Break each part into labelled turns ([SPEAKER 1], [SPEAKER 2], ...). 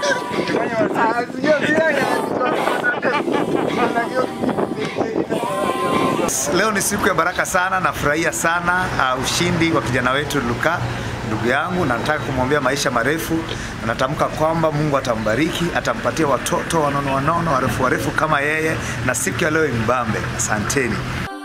[SPEAKER 1] Leo ni siku ya baraka sana, nafurahia sana uh, ushindi wa kijana wetu Luka ndugu yangu, na nataka kumwombea maisha marefu, na natamka kwamba Mungu atambariki, atampatia watoto wanono wanono warefu warefu kama yeye, na siku ya leo imbambe. Asanteni.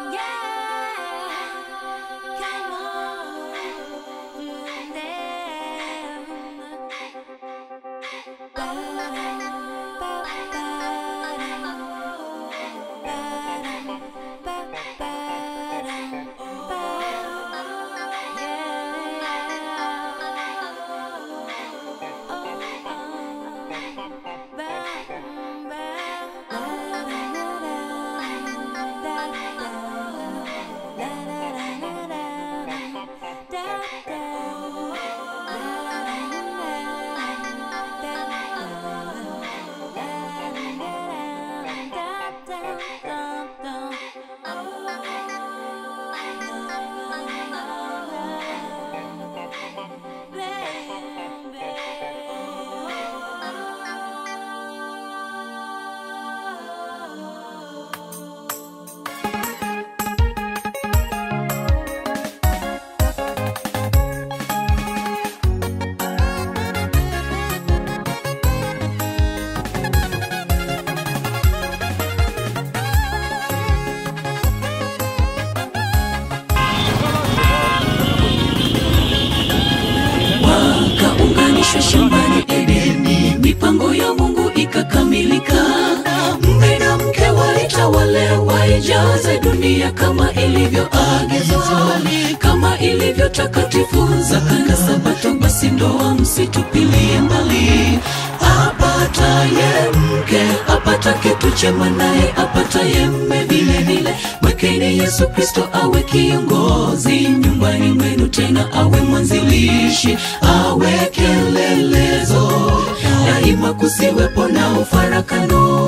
[SPEAKER 2] wakaunganishwa shambani Edeni, mipango ya Mungu ikakamilika. Mume na mke waitawale, waijaze dunia kama ilivyoagizwa, kama ilivyo takatifu zaka na Sabato. Basi ndoa msitupilie mbali, apataye mke apata kitu chema, naye apataye mme vile vile. Mwekeni Yesu Kristo awe kiongozi nyumbani mwenu, tena awe mwanzilishi, awe kielelezo daima, kusiwepo na ufarakano.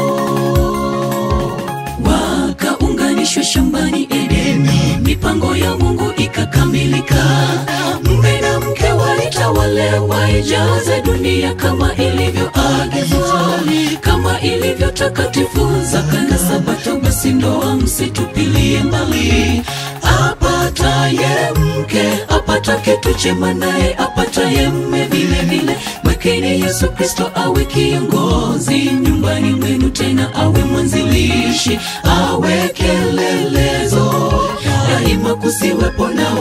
[SPEAKER 2] Wakaunganishwa shambani Edeni, mipango ya Mungu ikakamilika. Mume na mke waitawale, waijaze dunia kama ilivyoagizwa, kama ilivyo takatifu zaka na Sabato. Basi ndoa msitupilie mbali, apataye mke apata kitu chema, naye apataye mme vile vile. Mwekeni Yesu Kristo awe kiongozi nyumbani mwenu, tena awe mwanzilishi, awe kielelezo daima, kusiwepo na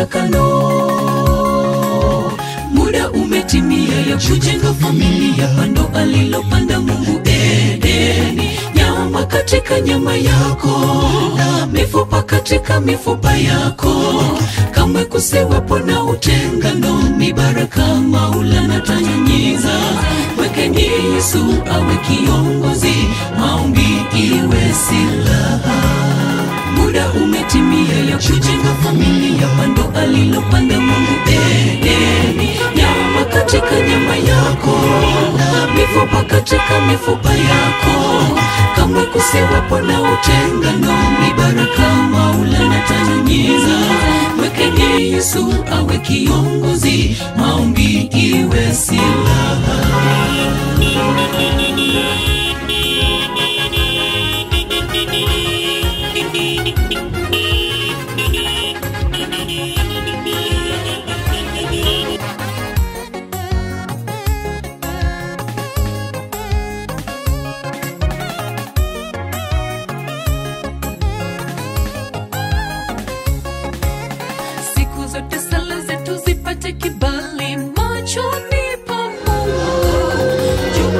[SPEAKER 2] ufarakano. Muda umetimia ya kujenga familia, pando alilopanda Mungu Edeni, nyama katika nyama yako na mifupa katika mifupa yako, kamwe kusiwepo na utengano, mibaraka Maulana tanyunyiza. Mwekeni Yesu awe kiongozi, maombi iwe silaha muda umetimia ya kujenga familia, pando alilopanda Mungu Edeni, nyama katika nyama yako na mifupa katika mifupa yako, kamwe kusiwepo na utengano, ni baraka Maulana tanyunyiza. Mwekeni Yesu awe kiongozi, maombi iwe silaha. siku zote sala zetu zipate kibali machoni pa Mungu. Juu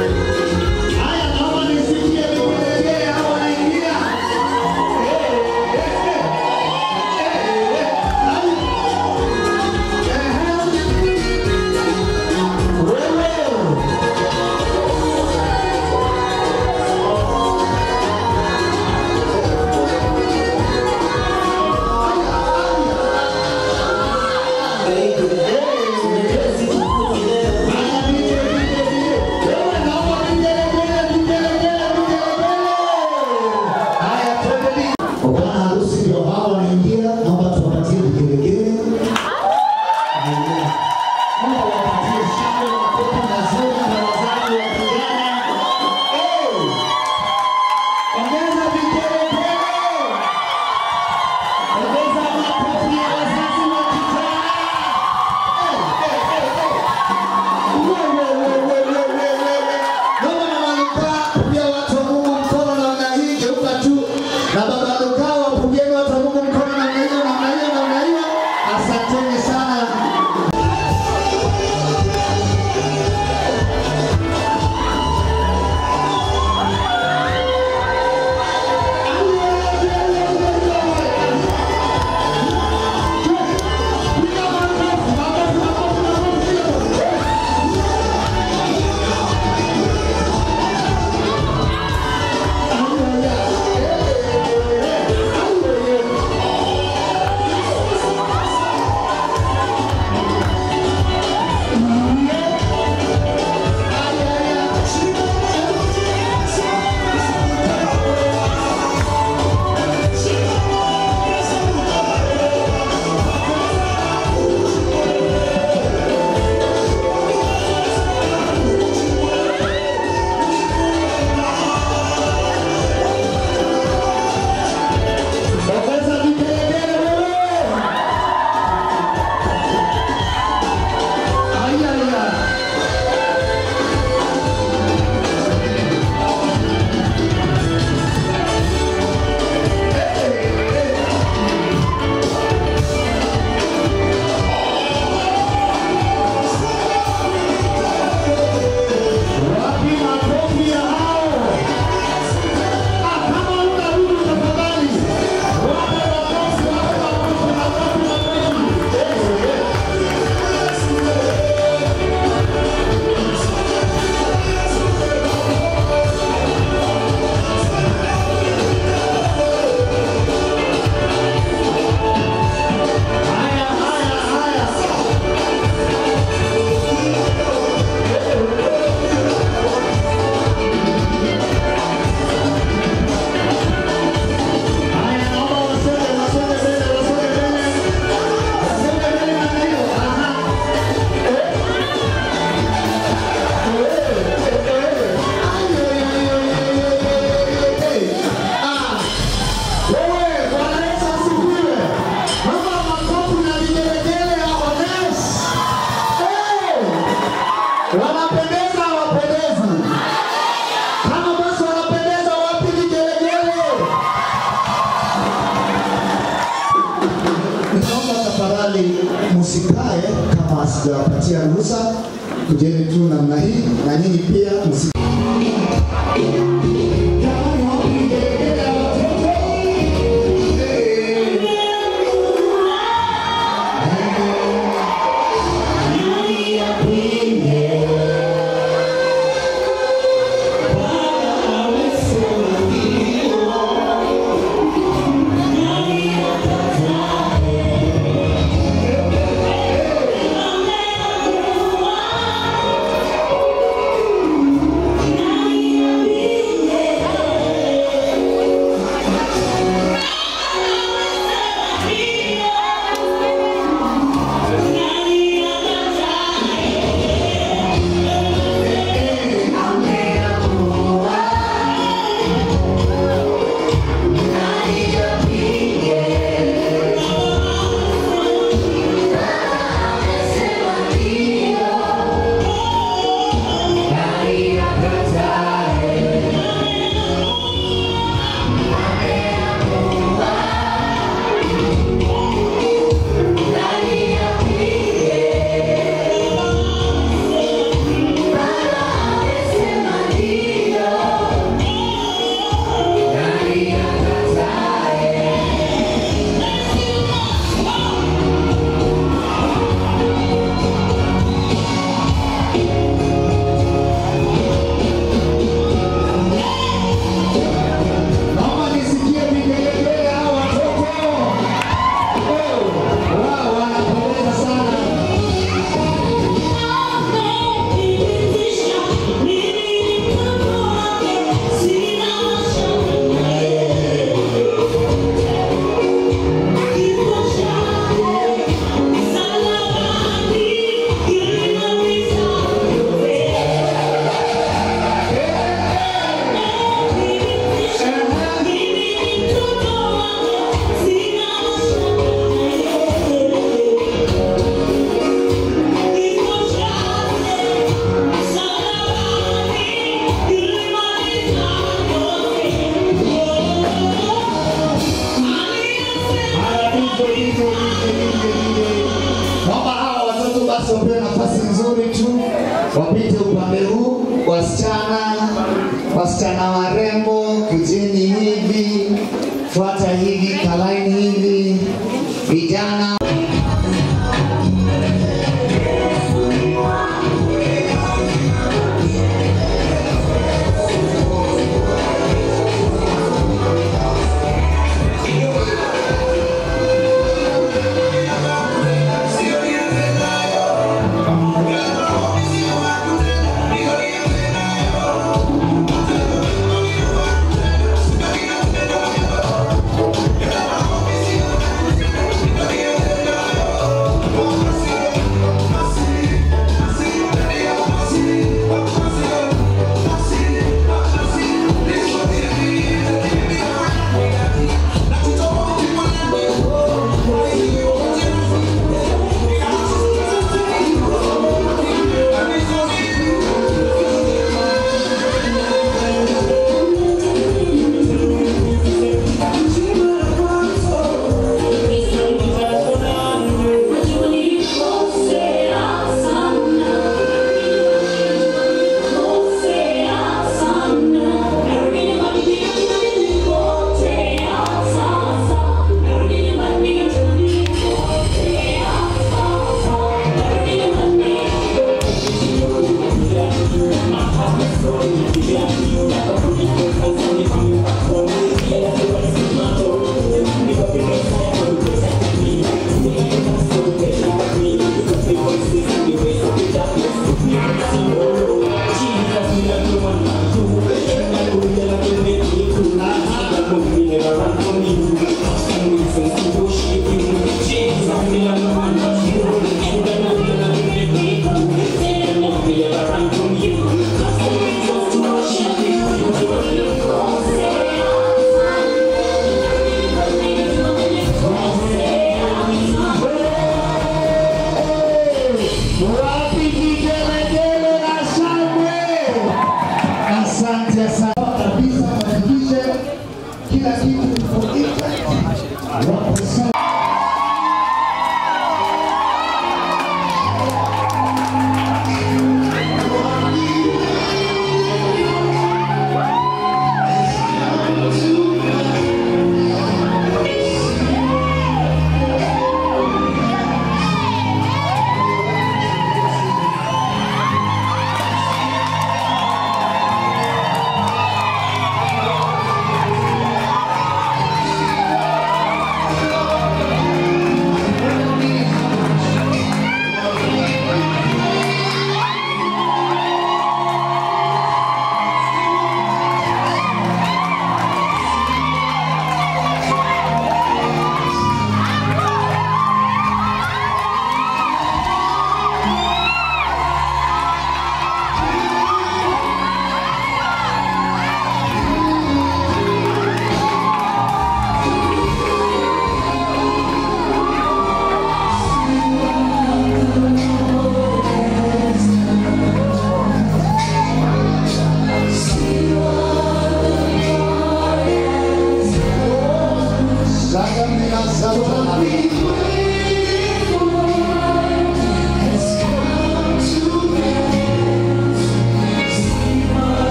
[SPEAKER 3] nawapatia ruhusa, kujeni tu namna hii, na nyinyi pia msi Naomba nisikie vigelegele hao watoto. Oh, wao wanapendeza sana. Haya, DJ, DJ, DJ, DJ, DJ. Naomba hawa watoto basi wapewe nafasi nzuri tu, wapite upande huu. Wasichana, wasichana warembo, kujeni hivi, fuata hivi, kalaini hivi, vijana Wapi vigelegele na shangwe? Asante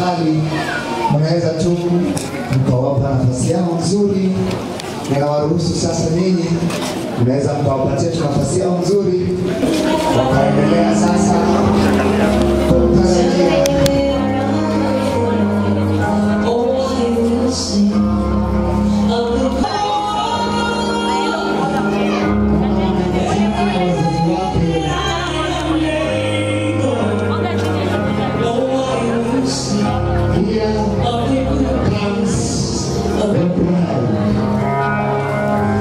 [SPEAKER 3] tafadhali mnaweza tu mkawapa nafasi yao nzuri. Ninawaruhusu sasa nyinyi mnaweza mkawapatia tu nafasi yao nzuri, wakaendelea sasa kutarajia Here comes the bride.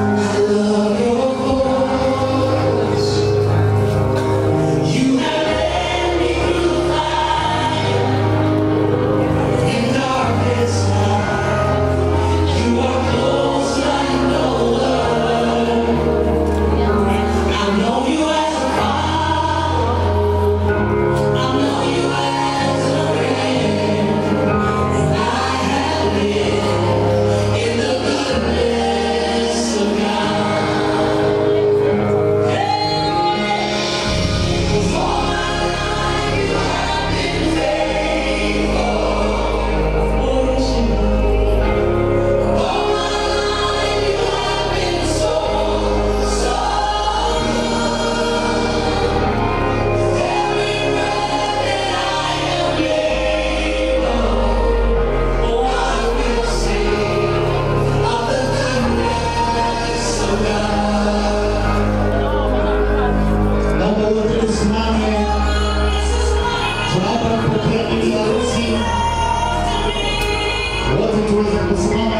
[SPEAKER 3] Naomba wote tusimame tunapopokea bibi harusi, wote tuweze kusimama